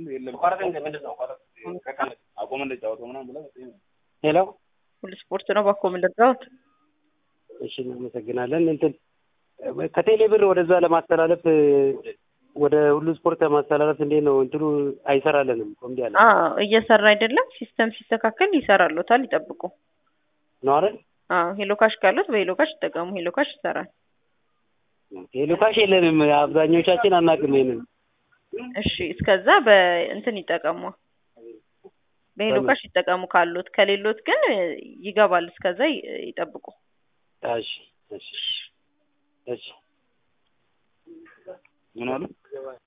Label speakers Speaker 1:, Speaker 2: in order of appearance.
Speaker 1: ሄሎ
Speaker 2: ሁሉ ስፖርት ነው ባኮ ምንድራውት
Speaker 1: እሺ እናመሰግናለን። እንትን ከቴሌ ብር ወደዛ ለማስተላለፍ ወደ ሁሉ ስፖርት ለማስተላለፍ እንዴት ነው እንትኑ አይሰራልንም እኮ እምቢ አለ
Speaker 2: እየሰራ አይደለም። ሲስተም ሲስተካከል ይሰራሉታል። ይጠብቁ
Speaker 1: ነው አይደል?
Speaker 2: አዎ ሄሎ ካሽ ካሉት በሄሎ ካሽ ይጠቀሙ። ሄሎ ካሽ ይሰራል።
Speaker 1: ሄሎ ካሽ የለንም። አብዛኞቻችን አናውቅም ይሄንን።
Speaker 2: እሺ እስከዛ በእንትን ይጠቀሙ፣ በሄሎ ካሽ ይጠቀሙ ካሉት። ከሌሎት ግን ይገባል። እስከዛ ይጠብቁ።
Speaker 1: እሺ እሺ እሺ ምን አሉ?